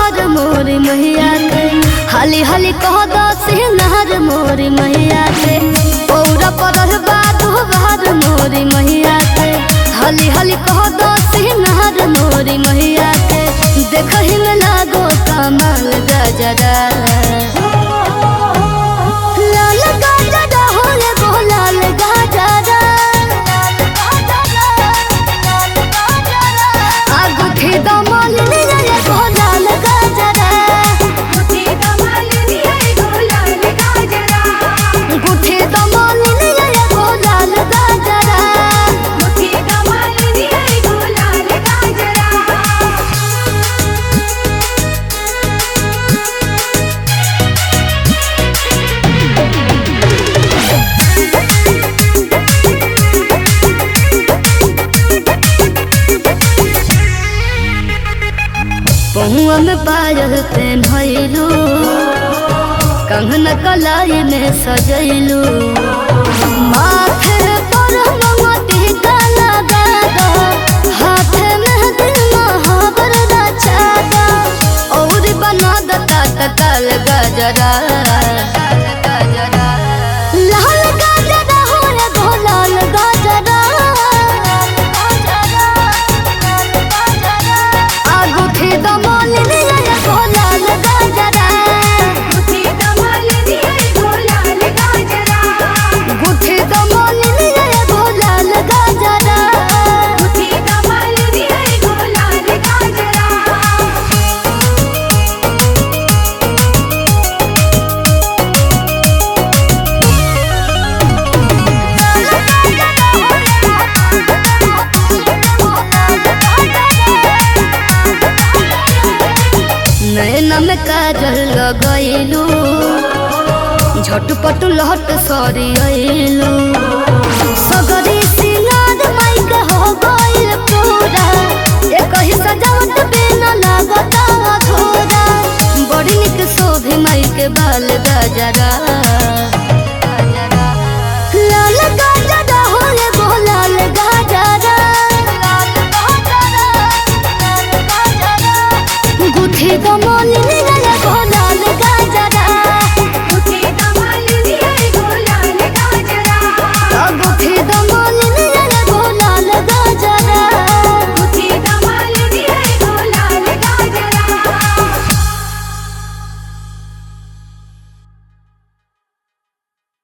बार मोरी मैया के हाली हाली कह दो सिहनार मोरी मैया के पौरा पड़ल बा दो बार मोरी मैया के हाली हाली कह दो सिहनार मोरी मैया के देखही में लागो कमाल गजरा लाल गजरा हो एगो लाल गजरा आगुठी दमन लिया एगो लाल गजरा मुठी कमाल दिया एगो लाल गाजरा गुठी दमन लिया एगो लाल गजरा मुठी कमाल दिया एगो लाल गाजरा पहुआ में पायल पेन भइलू कंगन कलाई में सजैलू माथे पर मोती काला दादा हाथे में दिल महावर रचा दा और बना दता तकल गजरा लाल गजरा हो रे गो लाल गजरा आगुठी दमन लिया एगो लाल गजरा मुठी कमाल दिया एगो लाल गाजरा गुठी दमन लिया एगो लाल गजरा मुठी कमाल दिया एगो लाल गाजरा नैना में काजल लगैलू झटपट लहट सरियलू सगरी सिंगार माइक हो गइल पूरा एक ही सजावट बिना लागता अधूरा बड़ी निक शोभे माइक बाल गजरा